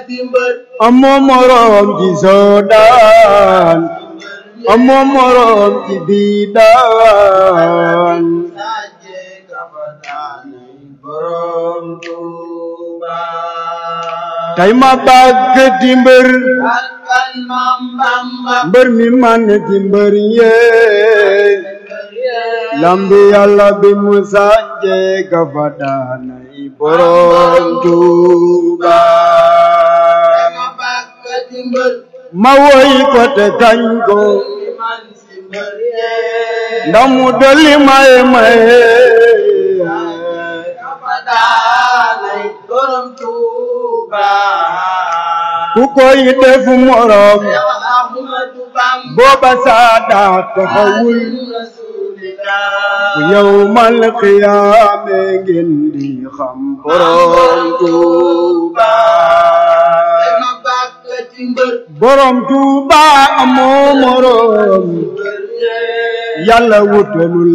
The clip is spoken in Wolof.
di mbër amoo moroom ci soodaan amoo moroom ci biidaan sàjje kafa daanay borom Tuuba tey ma bàgg di mbër bakkan Maam Bamba mbër mi man ci mbër yee lambi yàlla bi mu sànje ka fa daanay borom Tuuba ma bàkk di mbër ma woy ko te kañ ko mi man si mbër yee ndax mu dolli maye maye kafa daanay borom Tuuba ku koy def morom Seex Ahmadu Bamba booba saadaa taxawul Rasulillah bu yawmal qiyaame ngeen di xam borom Tuuba ma bàkk di mbër borom Tuuba amoo morom mbër yee yàlla wutalul